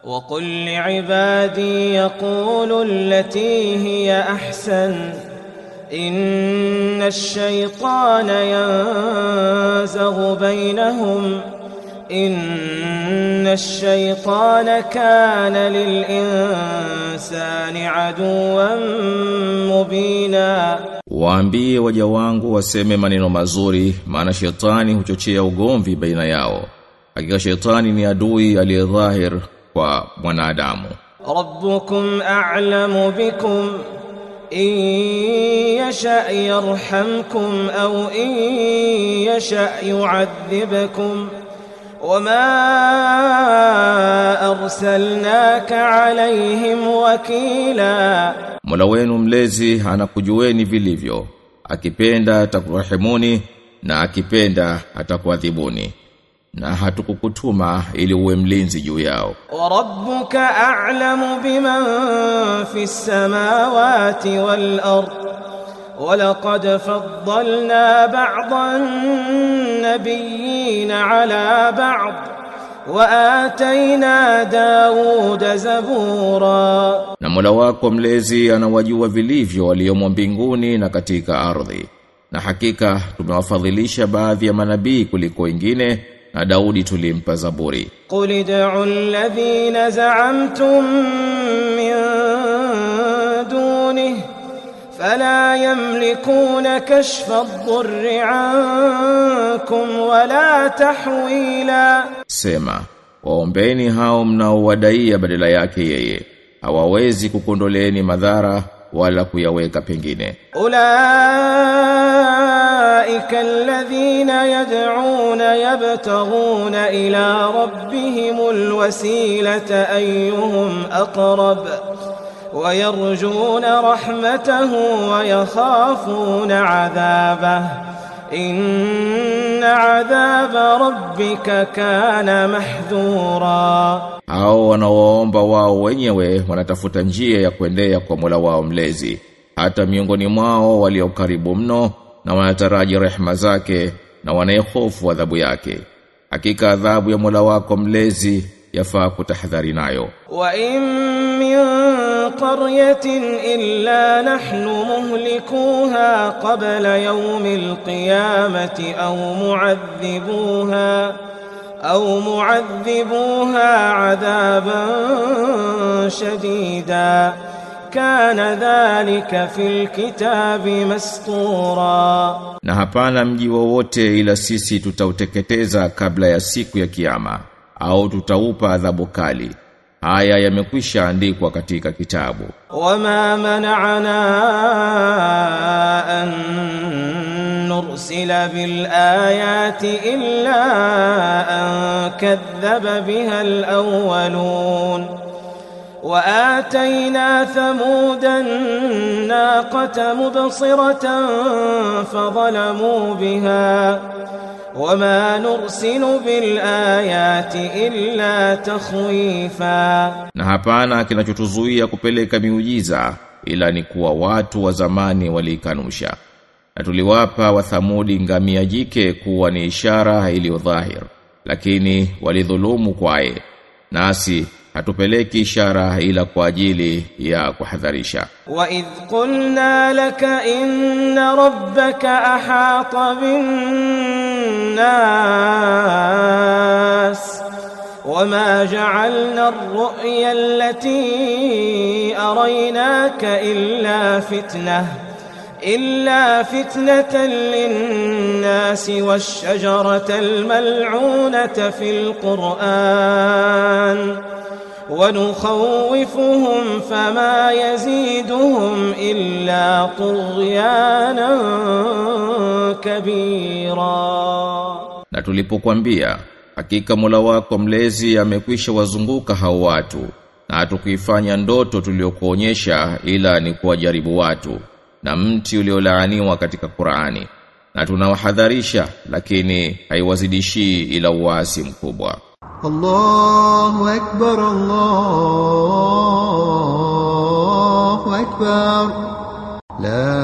وقل لعبادي يقولوا التي هي احسن ان الشيطان ينزغ بينهم ان الشيطان كان للانسان عدوا مبينا Waambie waja wangu waseme maneno mazuri maana shetani huchochea ugomvi baina yao. Hakika shetani ni adui aliyedhahir kwa mwanadamu. ربكم اعلم بكم ان يشا يرحمكم او ان يشا يعذبكم وما ارسلناك عليهم وكيلا Mola wenu mlezi anakujueni vilivyo. Akipenda atakurahimuni na akipenda atakuadhibuni. Na hatukukutuma ili uwe mlinzi juu yao. وربك اعلم بمن في السماوات والارض ولقد فضلنا بعض النبيين على بعض واتينا داود زبورا Na Mola wako mlezi anawajua vilivyo waliomo mbinguni na katika ardhi. Na hakika tumewafadhilisha baadhi ya manabii kuliko wengine na Daudi tulimpa Zaburi. قل ادعوا الذين زعمتم من دونه فلا يملكون كشف الضر عنكم ولا تحويلا Sema, waombeni hao mnaowadaia badala yake yeye. Hawawezi kukondoleeni madhara wala kuyaweka pengine. أولئك الذين يدعون يبتغون إلى ربهم الوسيلة أيهم أقرب ويرجون رحمته ويخافون عذابه إن عذاب ربك كان محذورا Hao wanaoomba wao wenyewe wanatafuta njia ya kuendea kwa Mola wao mlezi. Hata miongoni mwao walio karibu mno na wanataraji rehema zake na wanayehofu adhabu yake. Hakika adhabu ya Mola wako mlezi yafaa kutahadhari nayo. وإن من قرية إلا نحن مهلكوها قبل يوم القيامة أو معذبوها أو معذبوها عذابا شديدا كان ذلك في الكتاب مسطورا Na hapana mji wowote ila sisi tutauteketeza kabla ya siku ya kiyama au tutaupa adhabu kali. Haya yamekwisha andikwa katika kitabu. وما منعنا أن نرسل بالآيات إلا أن كذب بها الأولون وآتينا ثمود الناقة مبصرة فظلموا بها وما نرسل بالآيات إلا تخويفا Na hapana kinachotuzuia kupeleka miujiza ila ni kuwa watu wa zamani walikanusha. Na tuliwapa wathamudi ngamia jike kuwa ni ishara iliyo dhahir, lakini walidhulumu kwaye. Nasi hatupeleki ishara ila kwa ajili ya kuhadharisha. وإذ قلنا لك إن ربك أحاط بالناس وما جعلنا الرؤيا التي أريناك إلا فتنة إلا فتنة للناس والشجرة الملعونة في القرآن ونخوفهم فما يزيدهم إلا طغيانا كبيرا Na tulipokuambia hakika Mola wako mlezi amekwisha wazunguka hao watu na hatukuifanya ndoto tuliokuonyesha ila ni kuwajaribu watu na mti uliolaaniwa katika Qur'ani na tunawahadharisha lakini haiwazidishii ila uasi mkubwa الله أكبر الله أكبر لا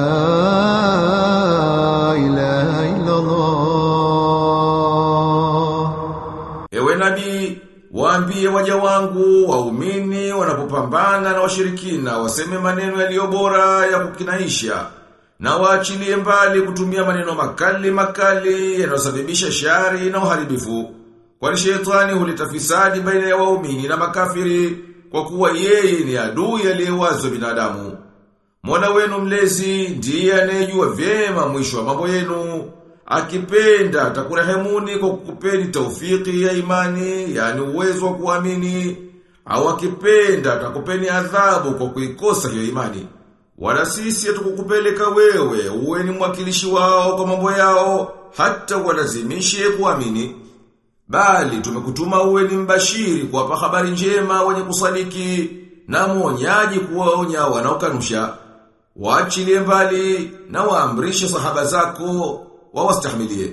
إله إلا الله Ewe nabii, waambie waja wangu waumini wanapopambana na washirikina waseme maneno yaliyo bora ya kukinaisha na waachilie mbali kutumia maneno makali makali yanayosababisha shari na uharibifu. Kwani shetani huleta fisadi baina ya waumini na makafiri kwa kuwa yeye ni adui aliyewazwa binadamu. Mola wenu mlezi ndiye anayejua vyema mwisho wa mambo yenu. Akipenda atakurehemuni kwa kukupeni taufiki ya imani, yani uwezo wa kuamini, au akipenda atakupeni adhabu kwa kuikosa hiyo imani. Wala sisi hatukukupeleka wewe uwe ni mwakilishi wao kwa mambo yao hata walazimishe kuamini. Bali tumekutuma uwe ni mbashiri kuwapa habari njema wenye kusadiki na mwonyaji kuwaonya wanaokanusha. Waachilie mbali na waamrishe sahaba zako wawastahimilie.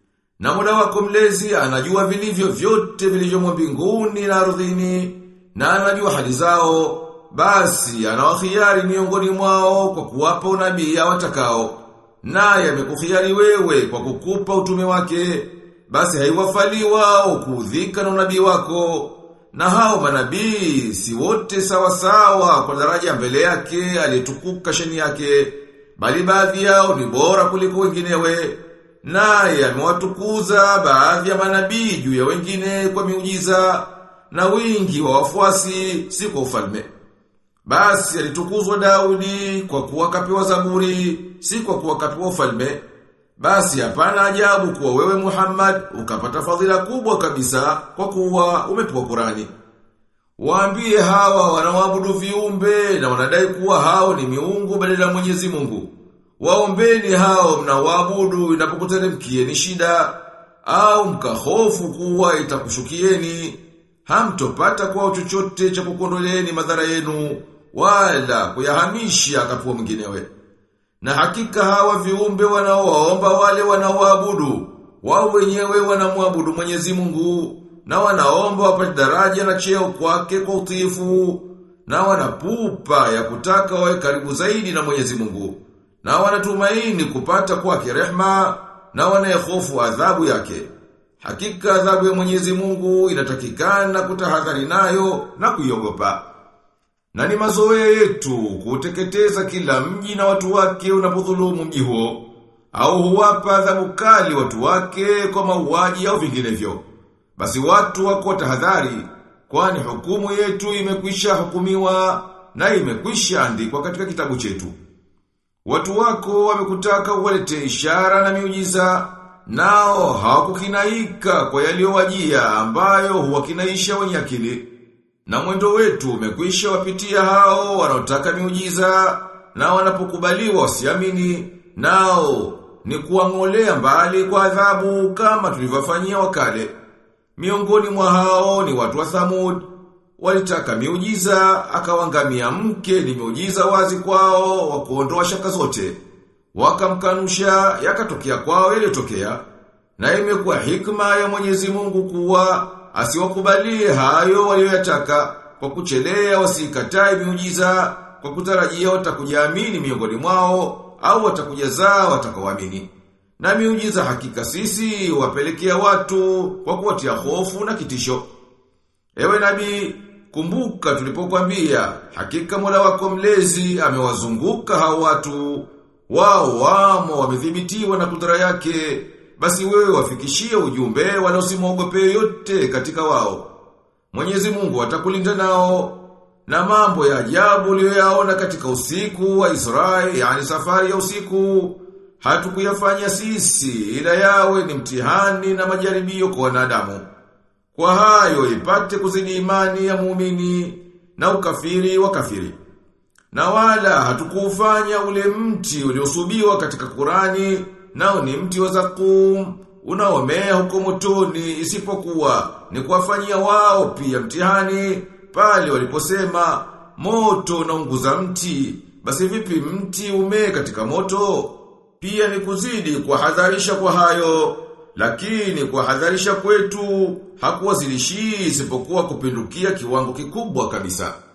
Na Mola wako mlezi anajua vilivyo vyote vilivyomo mbinguni na ardhini na anajua hali zao basi anawakhiari miongoni mwao kwa kuwapa unabii watakao naye amekukhiari wewe kwa kukupa utume wake basi haiwafali wao kuudhika na unabii wako na hao manabii si wote sawa sawa kwa daraja mbele yake aliyetukuka sheni yake bali baadhi yao ni bora kuliko wenginewe naye amewatukuza baadhi ya manabii juu ya wengine kwa miujiza na wingi wa wafuasi si kwa ufalme basi alitukuzwa Daudi kwa kuwa kapewa zaburi, si kwa kuwa kapewa ufalme. Basi hapana ajabu kuwa wewe Muhammad ukapata fadhila kubwa kabisa kwa kuwa umepewa Qurani. Waambie hawa wanaoabudu viumbe na wanadai kuwa hao ni miungu badala ya Mwenyezi Mungu. Waombeni hao mnaoabudu inapokuteremkieni shida au mkahofu kuwa itakushukieni hamtopata kwa chochote cha kukondoleeni madhara yenu wala kuyahamisha kapua mwinginewe. Na hakika hawa viumbe wanaowaomba wale wanaoabudu wao wenyewe wanamwabudu Mwenyezi Mungu na wanaomba wapate daraja na cheo kwake kwa utiifu na wanapupa ya kutaka wawe karibu zaidi na Mwenyezi Mungu na wanatumaini kupata kwake rehma na wanayehofu adhabu yake. Hakika adhabu ya Mwenyezi Mungu inatakikana kutahadhari nayo na kuiogopa. Na ni mazoea yetu kuteketeza kila mji na watu wake unapodhulumu mji huo au huwapa adhabu kali watu wake kwa mauaji au vinginevyo. Basi watu wako tahadhari kwani hukumu yetu imekwisha hukumiwa na imekwisha andikwa katika kitabu chetu. Watu wako wamekutaka uwalete ishara na miujiza nao hawakukinaika kwa yaliyowajia ambayo huwakinaisha wenye akili. Na mwendo wetu umekwisha wapitia hao wanaotaka miujiza na wanapokubaliwa wasiamini nao ni kuwang'olea mbali kwa adhabu kama tulivyofanyia wakale. Miongoni mwa hao ni watu wa Thamud walitaka miujiza akawangamia mke ni miujiza wazi kwao wa kuondoa shaka zote wakamkanusha yakatokea kwao yaliyotokea na imekuwa hikma ya Mwenyezi Mungu kuwa asiwakubalie hayo walioyataka kwa kuchelea wasikatae miujiza kwa kutarajia watakujaamini miongoni mwao au watakujazaa watakaoamini na miujiza hakika sisi wapelekea watu kwa kuwatia hofu na kitisho ewe nabii kumbuka tulipokuambia hakika Mola wako mlezi amewazunguka hao watu wao wamo wamedhibitiwa na kudra yake basi wewe wafikishie ujumbe wala usimwogope yote katika wao Mwenyezi Mungu atakulinda nao na mambo ya ajabu uliyoyaona katika usiku wa Israeli yani safari ya usiku hatukuyafanya sisi ila yawe ni mtihani na majaribio kwa wanadamu kwa hayo ipate kuzidi imani ya muumini na ukafiri wa kafiri na wala hatukufanya ule mti uliosubiwa katika Kurani nao ni mti wa zakum unaomea huko motoni isipokuwa ni kuwafanyia wao pia mtihani pale waliposema moto unaunguza mti basi vipi mti umee katika moto pia ni kuzidi kuhadharisha kwa hayo lakini kuhadharisha kwetu hakuwazilishi isipokuwa kupindukia kiwango kikubwa kabisa